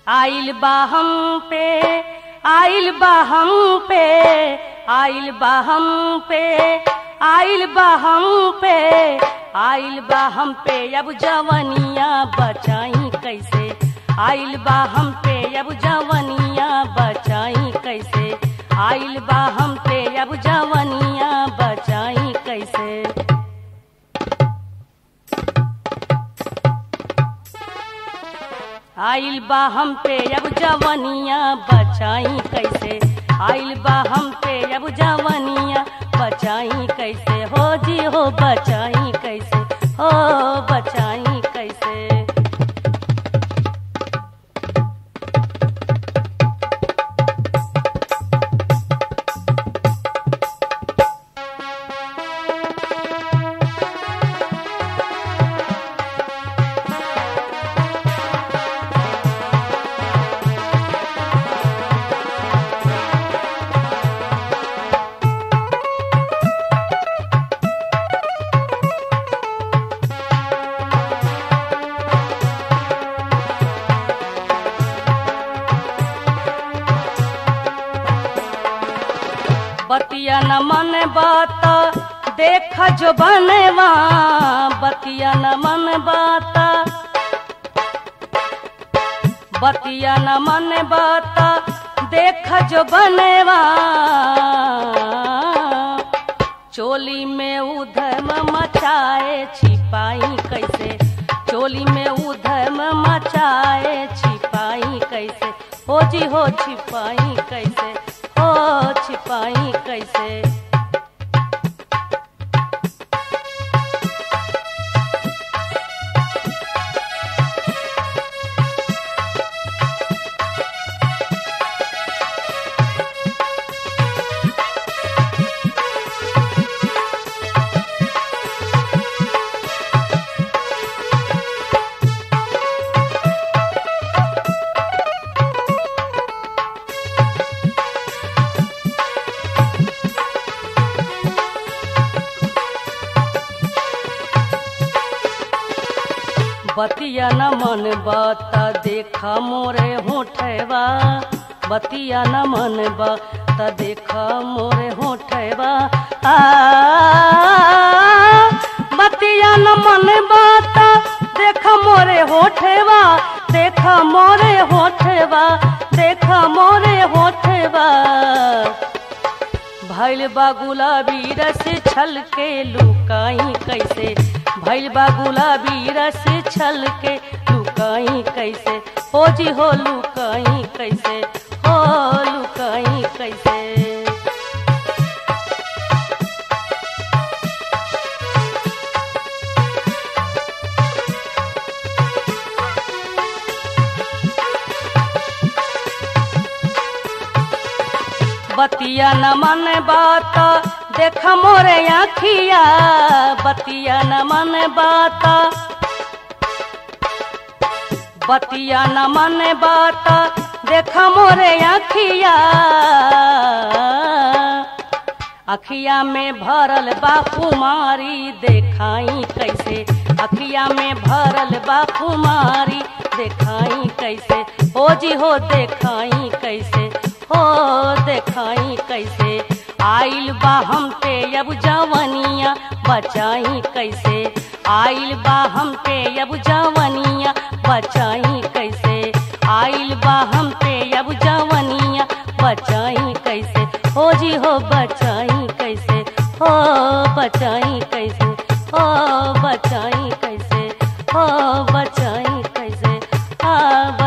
आइल बा हम पे आइल बा हम पे आइल बा हम पे आइल बा हम पे आइल बा हम पे अब जवनिया बचाई कैसे आइल बा हम पे अब जवनिया बचाई कैसे आइल बा हम पे अब जवनिया बचाई कैसे आइल बा हम पे अब जवनिया बचाई कैसे आइल बा हम पे अब जवनिया बचाई कैसे हो जी हो बचाई कैसे हो बचाई कैसे बतिया न मन बात देख जो बनवा बतिया न मन बात बतिया न मन बात देख जो बनवा चोली में उधम मचाए छिपाई कैसे चोली में उधम मचाए छिपाई कैसे हो जी हो छिपाई कैसे हो छिपाई कैसे बतिया न मन बात देखा मोरे होठवा बतिया न मन बात देखा मोरे होठवा आ बतिया न मन बात देखा मोरे होठवा देखा मोरे होठवा देखा मोरे होठवा भैल बा गुलाबी रस छल के लुकाई कैसे भैल बा गुलाबी रस छल के लुकाई कैसे हो जी हो लुकाई कैसे हो लुकाई कैसे बतिया न मन बात देख मोरे आखिया बतिया न मन बात बतिया न मन बात देख मोरे आखिया अखिया में भरल बा कुमारी देखाई कैसे अखिया में भरल बा कुमारी देखाई कैसे हो जी हो देखाई कैसे हो देखाई कैसे आइल बा हम पे अब जवनिया बचाई कैसे आइल बा हम पे अब जवनिया बचाई कैसे आइल बा हम पे अब जवनिया बचाई कैसे हो जी हो बचाई कैसे हो बचाई कैसे हो बचाई कैसे हो बचाई कैसे आ